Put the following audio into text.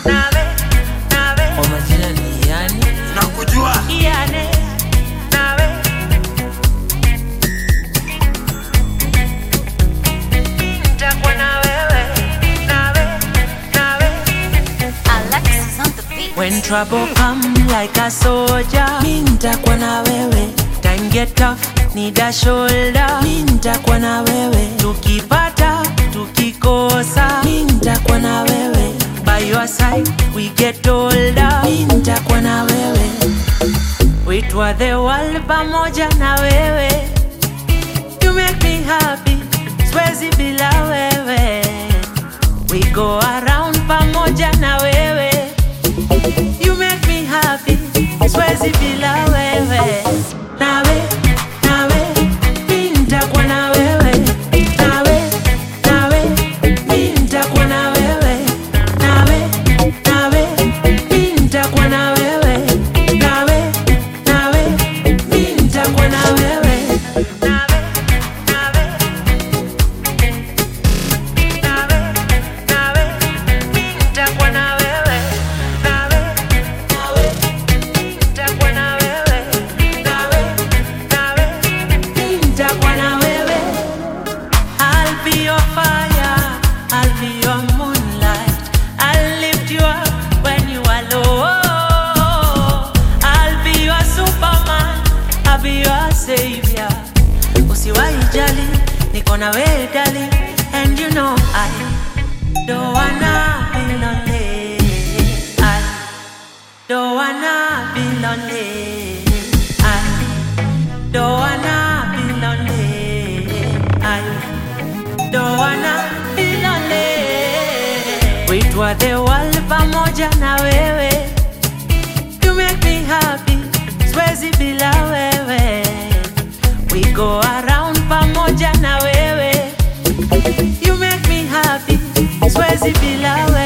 nawe, nawe, Kwa majina ni yani nakujua Iyane, nawe. Nitakuwa na wewe, nawe, nawe. Alexis on the beat. When trouble come like a soldier, mi nitakuwa na wewe. Time get tough, need a shoulder, mi nitakuwa na wewe. Tukipata, tukikosa, mi nitakuwa na wewe. By your side, we get older, mi nitakuwa na wewe. Weitwa the world pamoja na wewe. You make me happy, siwezi bila wewe. We go around pamoja na wewe. You make me happy, siwezi bila wewe. Nawe, nawe, mi nitakuwa na wewe. Nawe, nawe, mi nitakuwa na wewe. Nawe, nawe, mi nitakuwa na wewe. Nawe, nawe, mi nitakuwa na wewe. Nawe, nawe, nawe, nawe, mi nitakuwa na wewe. Nawe, nawe, nitakuwa na wewe. Nawe, nawe, mi nitakuwa na wewe. I'll be your fire, I'll be your moonlight. I'll lift you up when you are low. I'll be your superman, I'll be your savior. Usiwahi jali, niko na wewe dali, and you know I don't wanna be lonely. I don't wanna be lonely. I don't wanna be lonely. I don't wanna be lonely. Weitwa the world pamoja na wewe. You make me happy, siwezi bila wewe. We go around pamoja na wewe. You make me happy, siwezi bila wewe.